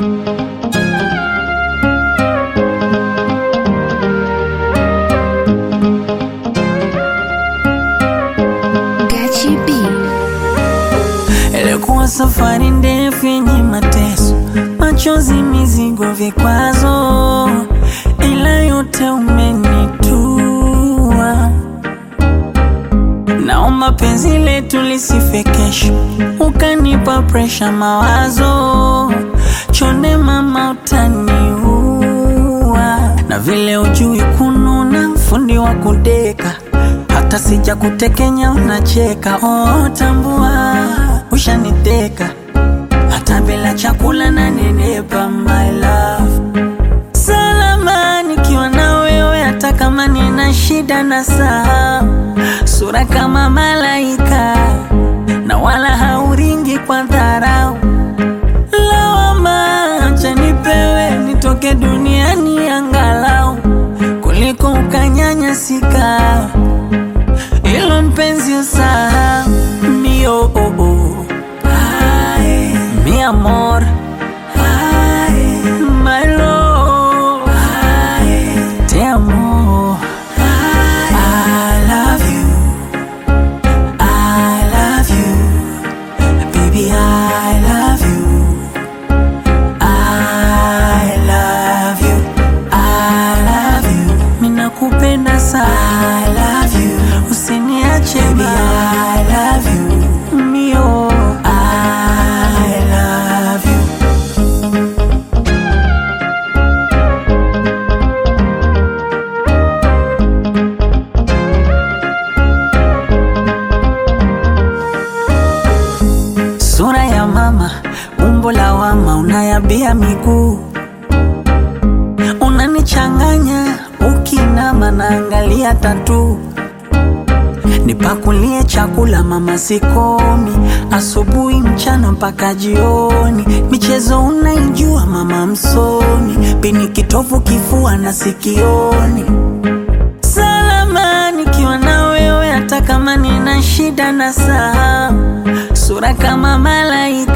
Gachi B. Ilikuwa safari ndefu yenye mateso, machozi, mizigo, vikwazo, ila yote umenitua. Naomba penzi letu lisife kesho, ukanipa presha, mawazo chonde, mama utaniua, na vile ujui kununa, fundi wa kudeka hata sija kutekenya unacheka. Oh, tambua ushaniteka, hata bila chakula na nenepa, my love salama nikiwa na wewe, hata kama nina shida na saa, sura kama malaika na wala hauringi kwa dharau. Lawama acha nipewe, nitoke duniani angalau kuliko ukanyanyasika ilo mpenzi usahau mio oh, oh. Ay, mi amor Ay, my love Ay, te amo I love you I love you baby I love you I love you I love you minakupenda sana I love you usiniache baby I love you mio I love you Sura ya mama, umbo la wama, unayabia miguu, unanichanganya ukinama, naangalia tatu. Nipakulie chakula mama, sikomi, asubuhi, mchana mpaka jioni. Michezo unaijua mama, msomi, pini kitovu, kifua na sikioni salama nikiwa na wewe, hata kama nina shida na saa, sura kama malaika